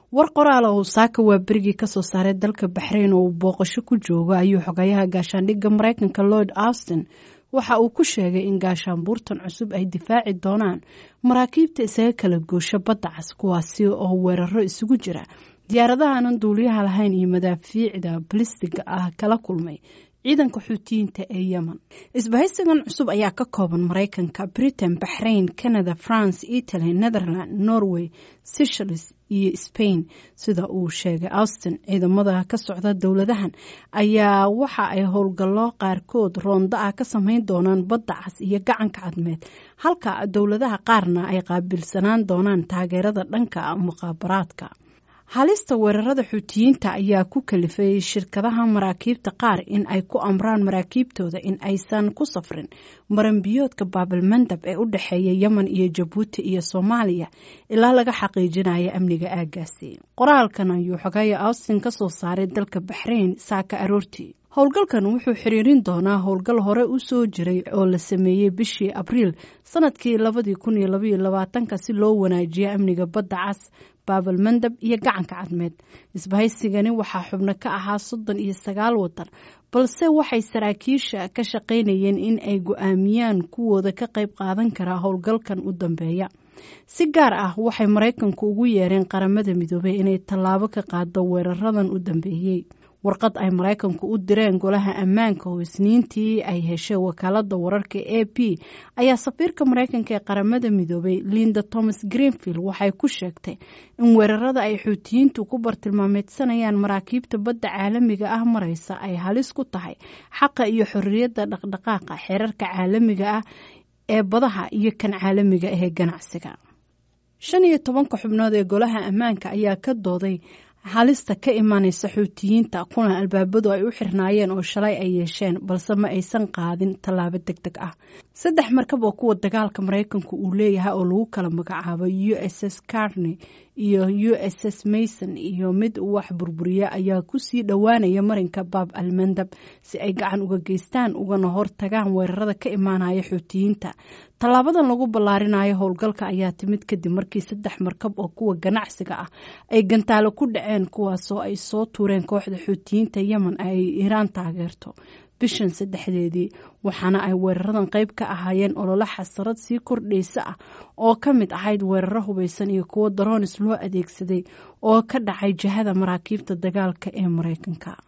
war qoraala uu saaka waa berigii kasoo saaray dalka baxrayn oo uu booqasho ku joogo ayuu xogayaha gaashaandhigga maraykanka lord austin waxa uu ku sheegay in gaashaanbuurtan cusub ay difaaci doonaan maraakiibta isaga kala goosho badda cas kuwaasi oo weeraro isugu jira diyaaradahanan duuliyaha lahayn iyo madaafiicda balistiga ah kala kulmay ciidanka xuutiyiinta ee yemen isbahaysigan cusub ayaa ka kooban maraykanka britain baxrain canada france italy netherland norway seychelles iyo spain sida uu sheegay austin ciidamada ka socda dowladahan ayaa waxa ay howlgallo qaarkood roonda ah ka sameyn doonaan badda cas iyo gacanka cadmeed halka dowladaha qaarna ay qaabilsanaan doonaan taageerada dhanka muqaabaraadka halista weerarada xuutiyiinta ayaa ku kalifay shirkadaha maraakiibta qaar in ay ku amraan maraakiibtooda in aysan ku safrin maranbiyoodka baabilmandab ee u dhexeeya yemen iyo jabuuti iyo soomaaliya ilaa laga xaqiijinayo amniga aagaasi qoraalkan ayuu xogaya austin ka soo saaray dalka baxrayn saaka aroortii howlgalkan wuxuu xiriirin doonaa howlgal hore u soo jiray oo la sameeyey bishii abriil sanadkii labadii kun iyo labaiyo labaatanka si loo wanaajiyo amniga badda cas baabalmandab iyo gacanka cadmeed isbahaysigani waxaa xubno ka ahaa soddon iyo sagaal wadan balse waxay saraakiisha ka shaqaynayeen in ay go-aamiyaan kuwooda ka qayb qaadan karaa howlgalkan u dambeeya si gaar ah waxay maraykanku ugu yeereen qaramada midoobay inay tallaabo ka qaado weeraradan u dambeeyey warqad ay maraykanku u direen golaha ammaanka oo isniintii ay heshay wakaalada wararka a p ayaa safiirka maraykanka ee qaramada midoobay linda thomas greenfield waxay ku sheegtay in weerarada ay xuutiyiintu ku bartilmaameedsanayaan maraakiibta badda caalamiga ah maraysa ay halis ku tahay xaqa iyo xorriyadda dhaqdhaqaaqa xeerarka caalamiga ah ee badaha iyo kan caalamiga ah ee ganacsiga shan iyo tobanka xubnood ee golaha ammaanka ayaa ka dooday halista ka imanaysa xuutiyiinta kuna albaabadu ay u xirnaayeen oo shalay ay yeesheen balse ma aysan qaadin tallaabo deg deg ah saddex markab oo kuwa dagaalka maraykanku uu leeyahay oo lagu kala magacaabo u s s carney iyo u s s mason iyo mid wax burburiya ayaa kusii dhowaanaya marinka baab almandab si ay gacan uga geystaan ugana hortagaan weerarada ka imaanaya xuutiyiinta tallaabadan lagu ballaarinayo howlgalka ayaa timid kadib markii saddex markab oo kuwa ganacsiga ah ay gantaalo ku dhaceen kuwaasoo ay soo tuureen kooxda xuutiyiinta yemen ay iiraan taageerto bishan saddexdeedii waxaana ay weeraradan qayb ka ahaayeen ololo xasarad sii kordhaysa ah oo ka mid ahayd weeraro hubaysan iyo kuwo daroonis loo adeegsaday oo ka dhacay jihada maraakiibta dagaalka ee maraykanka